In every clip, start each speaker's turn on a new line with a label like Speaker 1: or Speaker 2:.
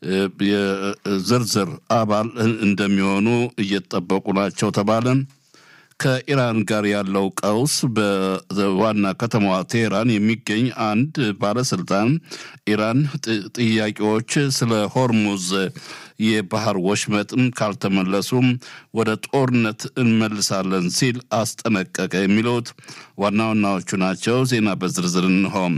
Speaker 1: የዝርዝር አባል እንደሚሆኑ እየተጠበቁ ናቸው ተባለ። ከኢራን ጋር ያለው ቀውስ በዋና ከተማዋ ቴሄራን የሚገኝ አንድ ባለስልጣን ኢራን ጥያቄዎች ስለ ሆርሙዝ የባህር ወሽመጥም ካልተመለሱም ወደ ጦርነት እንመልሳለን ሲል አስጠነቀቀ። የሚሉት ዋና ዋናዎቹ ናቸው። ዜና በዝርዝር እንሆም።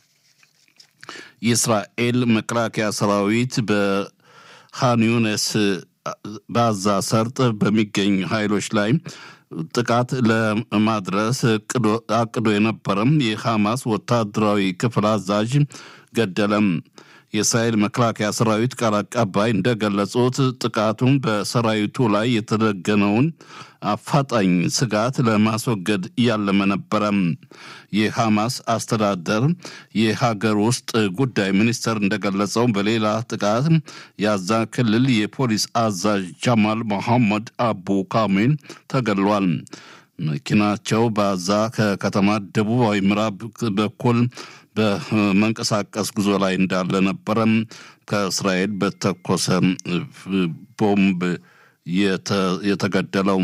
Speaker 1: የእስራኤል መከላከያ ሰራዊት በሃን ዩኒስ በአዛ ሰርጥ በሚገኝ ኃይሎች ላይ ጥቃት ለማድረስ አቅዶ የነበረም የሐማስ ወታደራዊ ክፍል አዛዥ ገደለም። የእስራኤል መከላከያ ሰራዊት ቃል አቀባይ እንደገለጹት ጥቃቱን በሰራዊቱ ላይ የተደገነውን አፋጣኝ ስጋት ለማስወገድ እያለመ ነበረም። የሐማስ አስተዳደር የሀገር ውስጥ ጉዳይ ሚኒስተር እንደገለጸው በሌላ ጥቃት የአዛ ክልል የፖሊስ አዛዥ ጃማል መሐመድ አቡ ካሚል ተገድሏል። መኪናቸው በአዛ ከከተማ ደቡባዊ ምዕራብ በኩል በመንቀሳቀስ ጉዞ ላይ እንዳለ ነበረም ከእስራኤል በተኮሰ ቦምብ የተገደለው።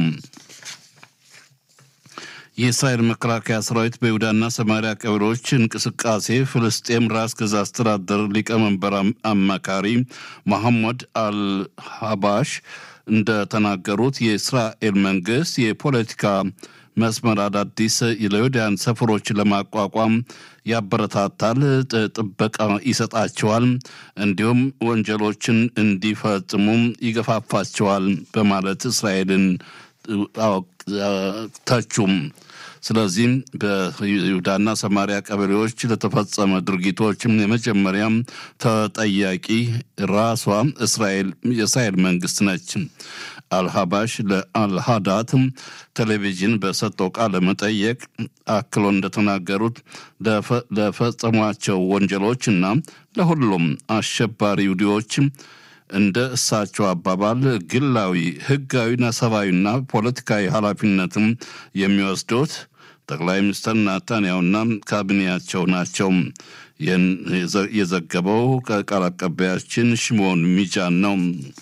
Speaker 1: የእስራኤል መከላከያ ሰራዊት በይሁዳና ሰማሪያ ቀበሌዎች እንቅስቃሴ ፍልስጤም ራስ ገዝ አስተዳደር ሊቀመንበር አማካሪ መሐመድ አልሀባሽ እንደተናገሩት የእስራኤል መንግስት የፖለቲካ መስመር አዳዲስ ለይሁዳውያን ሰፈሮች ለማቋቋም ያበረታታል፣ ጥበቃ ይሰጣቸዋል፣ እንዲሁም ወንጀሎችን እንዲፈጽሙ ይገፋፋቸዋል በማለት እስራኤልን ተቹም። ስለዚህም በይሁዳና ሰማሪያ ቀበሌዎች ለተፈጸመ ድርጊቶችም የመጀመሪያም ተጠያቂ ራሷ እስራኤል የእስራኤል መንግስት ነች። አልሀባሽ ለአልሃዳት ቴሌቪዥን በሰጠው ቃለ መጠየቅ አክሎ እንደተናገሩት ለፈጸሟቸው ወንጀሎች እና ለሁሉም አሸባሪ ይሁዲዎች እንደ እሳቸው አባባል ግላዊ፣ ህጋዊና ሰብአዊና ፖለቲካዊ ኃላፊነትም የሚወስዱት ጠቅላይ ሚኒስትር ናታንያሁና ካቢኔያቸው ናቸው። ይህን የዘገበው ቃል አቀባያችን ሽሞን ሚጃን ነው።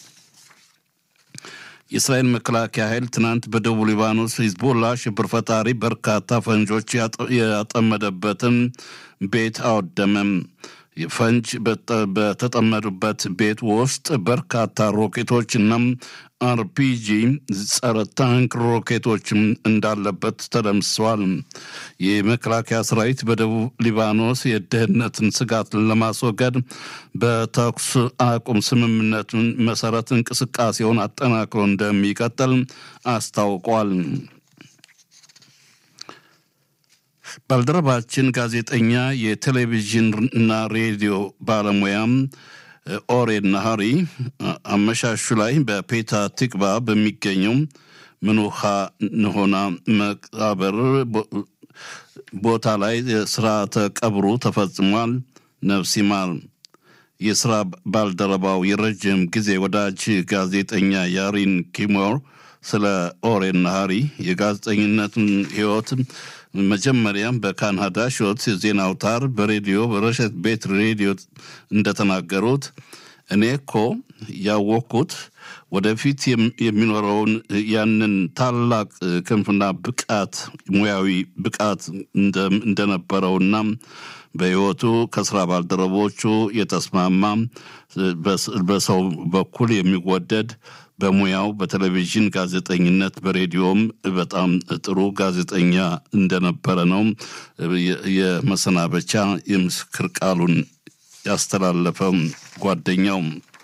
Speaker 1: የእስራኤል መከላከያ ኃይል ትናንት በደቡብ ሊባኖስ ሂዝቦላ ሽብር ፈጣሪ በርካታ ፈንጆች ያጠመደበትን ቤት አወደመም። ፈንጅ በተጠመዱበት ቤት ውስጥ በርካታ ሮኬቶች እና አርፒጂ ጸረ ታንክ ሮኬቶችም እንዳለበት ተደምስሰዋል። የመከላከያ ሰራዊት በደቡብ ሊባኖስ የደህንነትን ስጋት ለማስወገድ በተኩስ አቁም ስምምነቱን መሰረት እንቅስቃሴውን አጠናክሮ እንደሚቀጥል አስታውቋል። ባልደረባችን ጋዜጠኛ የቴሌቪዥን እና ሬዲዮ ባለሙያም ኦሬን ናሃሪ አመሻሹ ላይ በፔታ ቲክባ በሚገኘው ምኑሃ ንሆና መቃብር ቦታ ላይ ስርዓተ ቀብሩ ተፈጽሟል። ነፍስ ይማር። የስራ ባልደረባው የረጅም ጊዜ ወዳጅ ጋዜጠኛ ያሪን ኪሞር ስለ ኦሬን ናሃሪ የጋዜጠኝነትን ህይወት መጀመሪያም በካናዳ ሾት ዜና አውታር በሬዲዮ በረሸት ቤት ሬዲዮ እንደተናገሩት እኔ እኮ ያወቅኩት ወደፊት የሚኖረውን ያንን ታላቅ ክንፍና ብቃት ሙያዊ ብቃት እንደነበረውና በህይወቱ ከስራ ባልደረቦቹ የተስማማ በሰው በኩል የሚወደድ በሙያው በቴሌቪዥን ጋዜጠኝነት በሬዲዮም በጣም ጥሩ ጋዜጠኛ እንደነበረ ነው የመሰናበቻ የምስክር ቃሉን ያስተላለፈው ጓደኛው።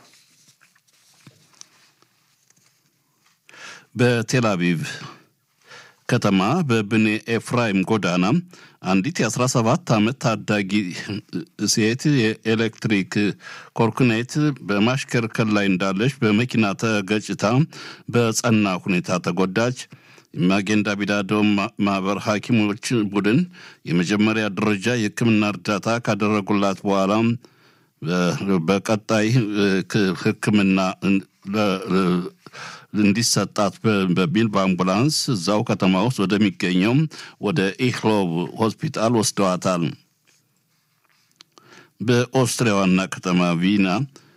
Speaker 1: በቴል አቪቭ ከተማ በብኔ ኤፍራይም ጎዳና አንዲት የ17 ዓመት ታዳጊ ሴት የኤሌክትሪክ ኮርክኔት በማሽከርከር ላይ እንዳለች በመኪና ተገጭታ በጸና ሁኔታ ተጎዳች። ማጌን ዳቪዳዶ ማህበር ሐኪሞች ቡድን የመጀመሪያ ደረጃ የሕክምና እርዳታ ካደረጉላት በኋላ በቀጣይ ሕክምና እንዲሰጣት በሚል በአምቡላንስ እዛው ከተማ ውስጥ ወደሚገኘው ወደ ኢክሎቭ ሆስፒታል ወስደዋታል። በኦስትሪያ ዋና ከተማ ቪና